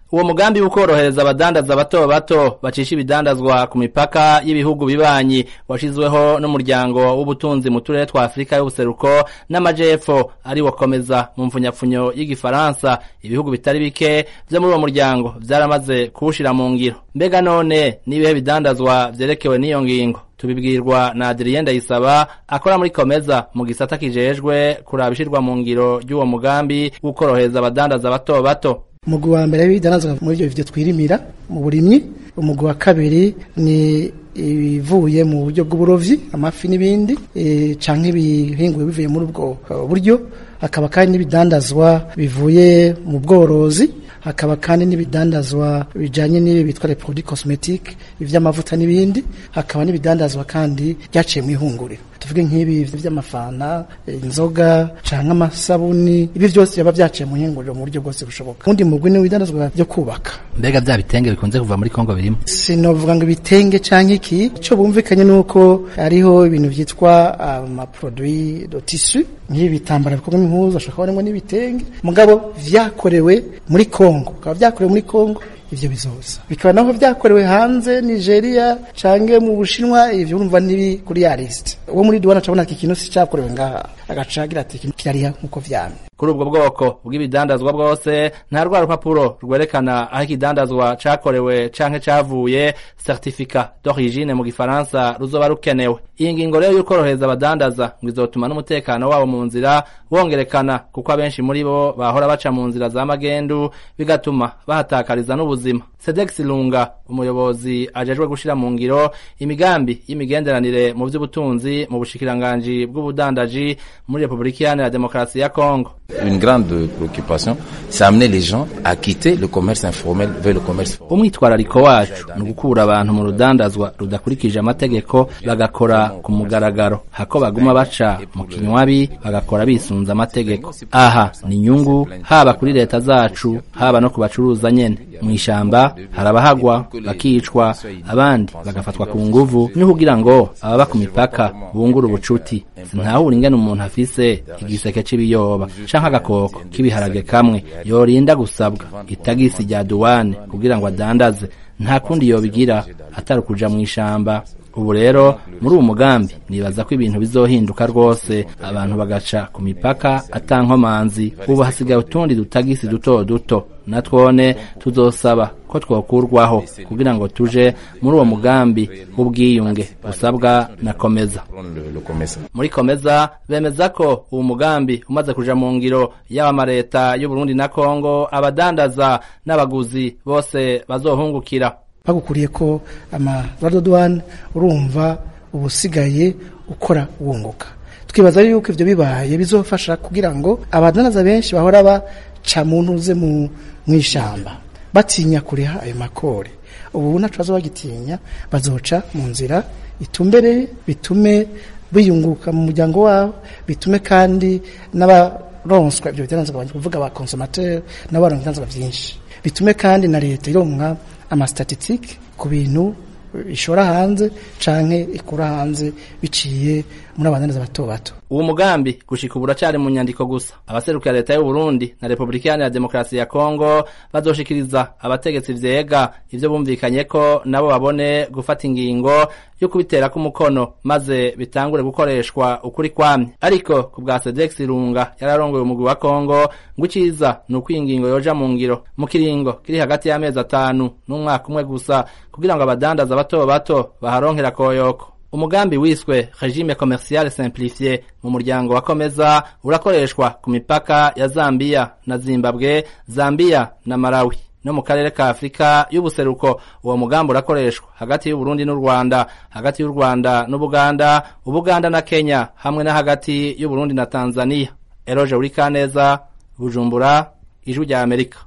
uwo mugambi w'ukorohereza abadandaza bato bato bacisha ibidandazwa ku mipaka y'ibihugu bibanyi washizweho n'umuryango w'ubutunzi mu turere twa Afrika y'ubuseruko n'amajepfo ari wakomeza mu mfunyapfunyo y'igifaransa ibihugu bitari bike vyo muri uwo muryango vyaramaze kuwushira mu ngiro mbega none nibihe bidandazwa vyerekewe n'iyo ngingo tubibwirwa na Adrien Ndayisaba akora muri Komeza mu gisata kijejwe kuraba ishirwa mu ngiro ry'uwo mugambi w'ukorohereza abadandaza bato bato umugwi wa mbere w'ibidandazwa muri ivyo bivyo twirimira mu burimyi umugwi wa kabiri ni ibivuye mu buryo bw'uburovyi amafi n'ibindi e, canke ibihinguwe bivuye muri ubwo buryo hakaba kandi n'ibidandazwa bivuye mu bworozi hakaba kandi n'ibidandazwa bijanye n'ibi bitwa les produits cosmetiques ivy'amavuta n'ibindi hakaba n'ibidandazwa kandi byaciye mu ihunguriro tuvuge nk'ibi vy'amafana inzoga canke amasabuni ibi vyose biba vyaciye mu ihunguriro mu buryo bwose bushoboka undi mugwi ni ibidandazwa vyo kubaka mbega vya bitenge bikunze kuva muri Kongo birimo sinovuga ngo ibitenge canke iki ico bumvikanye nuko hariho ibintu vyitwa amaproduit de tissu nk'ibi bitambara bikorwa impuzu ashobora kuba n'ibitenge mugabo vyakorewe muri Kongo bikaba vyakorewe muri Kongo ivyo bizoza bikaba naho vyakorewe hanze Nigeria canke mu Bushinwa ivyo urumva nibi kuri ya list uwo muri duwana cabona iki kintu si cakorewe ngaha agacagira ati kirariya nkuko vyamye kuri ubwo bwoko bw'ibidandazwa bwose nta rwa rupapuro rwerekana aho ikidandazwa cakorewe canke cavuye certificat d'origine mu gifaransa ruzoba rukenewe iyi ngingo rero y'ukorohereza abadandaza ngo izotuma n'umutekano wabo mu nzira wongerekana kuko abenshi muri bo bahora baca mu nzira za magendu bigatuma bahatakariza n'ubuzima Sedex Lunga umuyobozi ajejwe gushira mu ngiro imigambi y'imigenderanire mu vy'ubutunzi mu bushikiranganji bw'ubudandaji muri Republika Iharanira Demokarasi ya Kongo Une grande préoccupation, c'est amener les gens à quitter le commerce informel vers le commerce formel. umwitwarariko wacu ni ugukura abantu mu rudandazwa rudakurikije amategeko bagakora ku mugaragaro hako baguma baca mu kinywabi bagakora bisunze amategeko aha ni inyungu haba kuri leta zacu haba no ku bacuruza nyene mu ishamba hari abahagwa bakicwa abandi bagafatwa ku nguvu ni kugira ngo ababa ku mipaka bungura ubucuti sintahura ingene umuntu afise igiseke c'ibiyoba canke agakoko k'ibiharage kamwe yorinda gusabwa itagisi rya duwane kugira ngo adandaze nta kundi yobigira atari ukuja mu ishamba ubu rero muri uwo mugambi nibaza ko ibintu bizohinduka rwose abantu bagaca ku mipaka atankomanzi ubu hasigaye utundi dutagisi duto duto natwone tuzosaba ko twokurwaho kugira ngo tuje muri uwo mugambi w'ubwiyunge usabwa na komeza Le, le commerce. muri komeza bemeza ko uwo mugambi umaze kuja mu ngiro yaba amaleta y'uburundi na kongo abadandaza n'abaguzi bose bazohungukira bagukuriye ko amadodwane urumva ubusigaye ukora wunguka twibaza yuko ivyo bibaye bizofasha kugira ngo abadandaza benshi bahora baca mu ntuze mu mw'ishamba batinya kuriha ayo makore ubu naco bazoba bagitinya bazoca mu nzira itumbereye bitume biyunguka mu muryango wabo bitume kandi n'abaronswa ivyo bidandazwa kuvuga aba consommateur n'abaronka ibidandazwa vyinshi bitume kandi na leta ironka amastatistike ku bintu ishora hanze canke ikura hanze biciye muri abadandaza bato bato uwo mugambi gushika ubu uracari mu nyandiko gusa abaserukira leta y'u Burundi na Republika Iharanira Demokarasi ya Kongo bazoshikiriza abategetsi vyega ivyo bumvikanye ko nabo babone gufata ingingo yo kubiterako umukono maze bitangure gukoreshwa ukuri kwamye ariko ku bwa Sedex Runga yararongoye umugwi wa Kongo ngo iciza ni uko iyi ngingo yoja mu ngiro mu kiringo kiri hagati y'amezi atanu n'umwaka umwe gusa kugira ngo abadandaza bato bato baharonkera koyoko umugambi wiswe regime commercial simplifié mu muryango wa komeza urakoreshwa ku mipaka ya Zambia na Zimbabwe Zambia na Malawi no mu karere ka Afrika y'ubuseruko uwo mugambi urakoreshwa hagati y'u Burundi n'u Rwanda hagati y'u Rwanda n'Ubuganda Ubuganda na Kenya hamwe na hagati y'u Burundi na Tanzania Eroje Urikaneza Bujumbura Ijwi rya Amerika